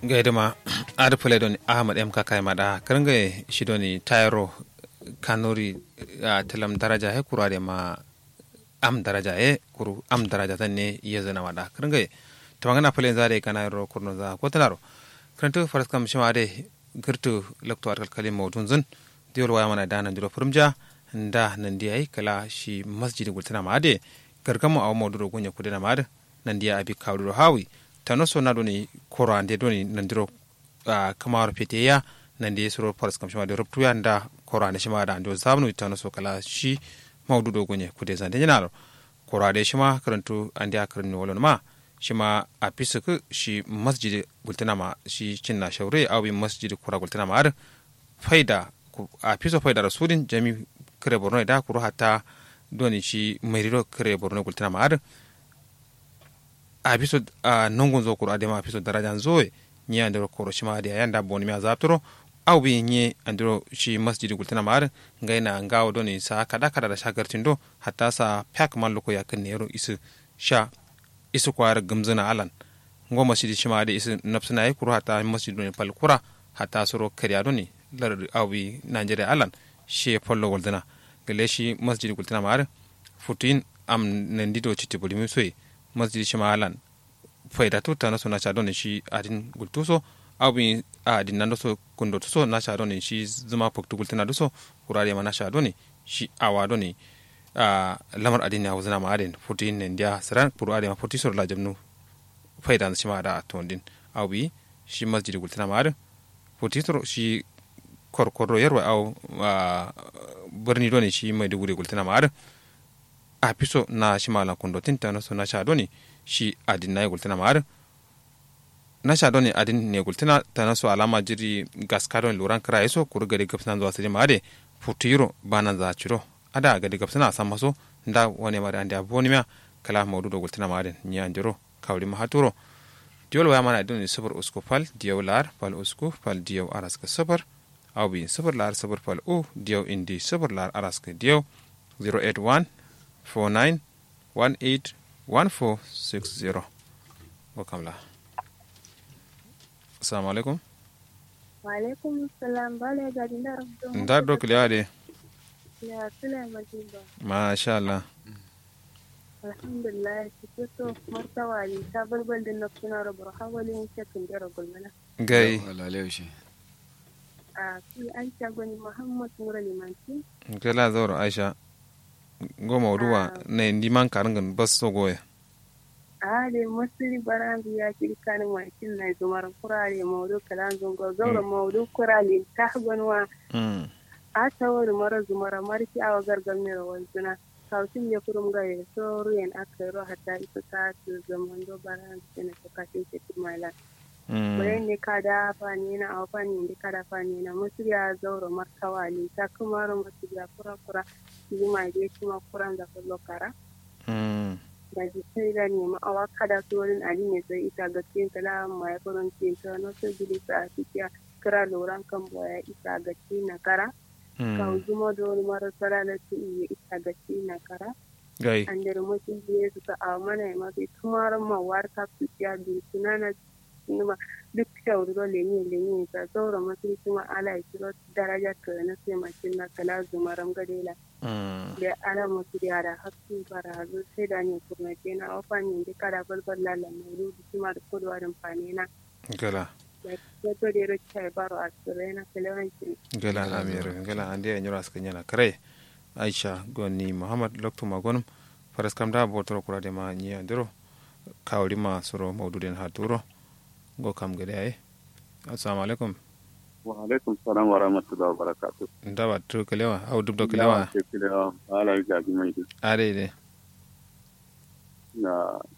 gaidama ada pule doni ahmad m kakai mada karanga shi doni tayro kanuri a talam daraja he kura de ma am daraja e kuru am daraja tan ne yezana mada karanga tamangana pule zare kana ro kurno za ko tanaro karantu faras kam shima de girtu lakto arkal kalim mawdun zun diol waya mana dana diro furumja nda nandi ay kala shi masjid gultana ma de gargamo aw mawduro gonya kudena ma de nandi abi kawduro hawi tano so na doni koro ande doni nandiro uh, kamar peteya nandi suro paras kam shima de ruptuya nda koro ande shima da ando zabnu tano so kala shi mawdudo gonya kude zande nyinaro koro ade shima karantu ande akarin wolon ma shima a pisaku shi masjid gultana ma shi cinna shaure awi masjid kura gultana ma ar faida a piso faida rasulin jami kare borno da kuro hata doni shi mairiro kare borno gultana ma ar a piso a nongon zo kuro adema a piso darajan zoe ni andiro koro shima ade yanda boni mi azaptoro aw bi nye andiro shi masjid gultana ma ar ngaina ngawo doni sa kada kada da shagartindo hatta sa pak man loko yakin nero isu sha isu kwar gamzina alan ngo masjidi shima de isu nafsina ay kuro hata masjidu ne pal kura hata soro kariya doni lar awi nigeria alan she pollo goldana gele shi masjidi gultina mar futin am nan dido chiti bulimi soy masjidi shima alan faida to tana so na cha doni shi adin gultuso awi adin nan so kundo to na cha doni shi zuma poktu gultina duso kurare ma na cha doni shi awa doni a lamar adini a wuzina ma'adin futi ne ndiya saran puru adin futi sor la jamnu faida shi ma da tondin awi shi masjidi gultina ma'adin futi sor shi korkoro yarwa au birni doni shi mai duguri gultina ma'adin a piso na shi malan kundo tinta na so na sha doni shi adin na gultina ma'adin na sha doni adin ne gultina ta na so alama jiri gaskadon luran kira yaso kuru gari gafsan zuwa sirri ma'ade futiro bana za ciro ada gadi gabsana san maso nda wani mari ande aboni mia kala mawdu do gultina maden ni anjoro kawli ma haturo diol wa mana dun sabur usku fal diyaw lar fal usku fal diyaw araska sabur aw bi sabur lar sabur fal u diyaw indi sabur lar araska diyaw 081 49 18 1460 wakamla assalamu alaikum wa alaikum salam bale ga dindar ndar do kliade ya suna majiba masha Allah alhamdulillah ki so martawa ne ta balbal din nafsuna rabar hawalin shakin da gulmana gai Walale shi. a fi an shagoni muhammad nura limanci kela zoro aisha goma ruwa na indi man karangan bas so goya a da masiri baran ya kirka ni makin na zumar kurare maudu kalan zungo zaura maudu kurale ta gwanwa mm a tawar mara zumara marki awa gargar ne rawar zuna kautin ya kurum ga ya so ruyan aka yi hata isa ta su zaman do baran su ne ta kashin ce tumala mm bayan ne ka da fani na awa fani ne ka da fani na masu ya zaura markawa ne ta kuma ran masu ya kura kura yi ma je kuma kuran da kullo kara mm da ji sai da ne ma awa kada su wurin ali ne sai ita ga cikin kala ma ya kuran cikin ta na so gidi sa a cikin kira loran kan boya isa ga cikin na kara ka mm zuma da wani marasa na su iya isa ga cikin na kara gai an da mutum biye su ka a mana ya mafi tumaran mawar ka su ciya da sunana numa duk shauri do lenye lenye ta zaura masu kuma ala ya kiro daraja ka na sai makin na kala zumaram gadela mm da ala masu da da hakku barazu sai da ne kuma ke na ofa ne da kada balbal lala mai rudu kuma da kodwa da fane na gala da ya to da ro chai baro a tsire na kalewanci gala amir gala ande ya nyura ska nyana kare aisha goni muhammad lokto magonum faras kam da botoro kura de ma nyi andiro kawri ma soro mawduden ha turo go kam gede ay assalamu alaikum wa alaikum salam wa rahmatullahi wa barakatuh ndawa tu kelewa au dubdo kelewa ke kilewa ala ga bi mai are de na